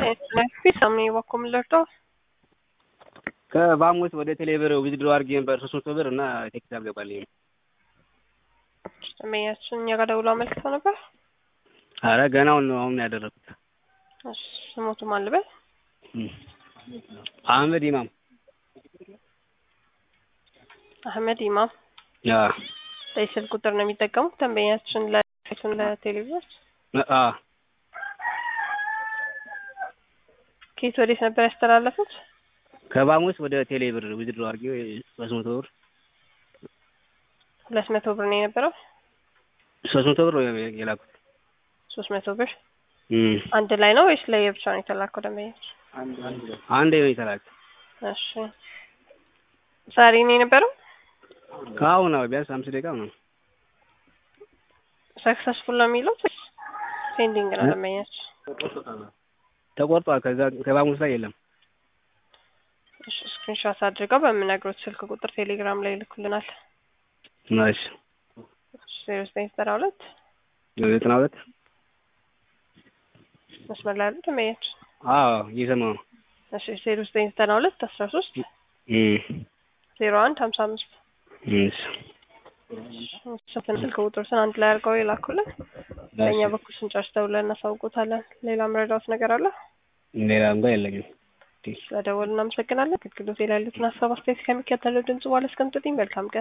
ፊሳም በኩል ልርዳው ከቫሞስ ወደ ቴሌብር ዊዝድሮ አድርጌ ነበር ሶስት መቶ ብር እና ቴክስት አልገባልኝም። ደንበኛችን እኛ ጋር ደውሎ አመልክተው ነበር። አረ ገና አሁን ነው አሁን ያደረኩት። እሺ ስሞቱ ማን ልበል? አህመድ ኢማም አህመድ ኢማም ያ በስልክ ቁጥር ነው የሚጠቀሙት ደንበኛችን ለቱን ለቴሌቪዥን አ ከየት ወዴት ነበር ያስተላለፉት? ከቫሞስ ወደ ቴሌብር ዊዝድሮ አድርጌ ሶስት መቶ ብር ሁለት መቶ ብር ነው የነበረው። ሶስት መቶ ብር የላኩት ሶስት መቶ ብር አንድ ላይ ነው ወይስ ለየብቻ ነው የተላከው? ደንበኛች አንድ ነው የተላከ። እሺ ዛሬ ነው የነበረው። ከአሁን ነው ቢያንስ አምስት ደቂቃ ነው። ሰክሰስፉል ነው የሚለው ፔንዲንግ ነው ደንበኛች። ተቆርጧል። ከዛ ከቫሞስ ላይ የለም። እሺ ስክሪንሾት አድርገው በምነግሮት ስልክ ቁጥር ቴሌግራም ላይ ይልኩልናል። ናይስ ዜሮ ዘጠኝ ዘጠና ሁለት ዘጠና ሁለት መስመር ላይ ያሉ ደንበኛች አዎ እየሰማሁ ነው። እሺ ዜሮ ዘጠኝ ዘጠና ሁለት አስራ ሶስት ዜሮ አንድ ሀምሳ አምስት እሺ ሰትን ስልክ ቁጥሮችን አንድ ላይ አድርገው ይላኩልን። በእኛ በኩል ስንጨርስ ደውለን እናሳውቆታለን። ሌላ መረዳት ነገር አለ? ሌላ እንኳ የለኝም። ስለደወሉ እናመሰግናለን። አገልግሎት ላይ ያሉትን ሀሳብ አስተያየት ከሚከተለው ድምጽ በኋላ እስከምጥልኝ መልካም ቀን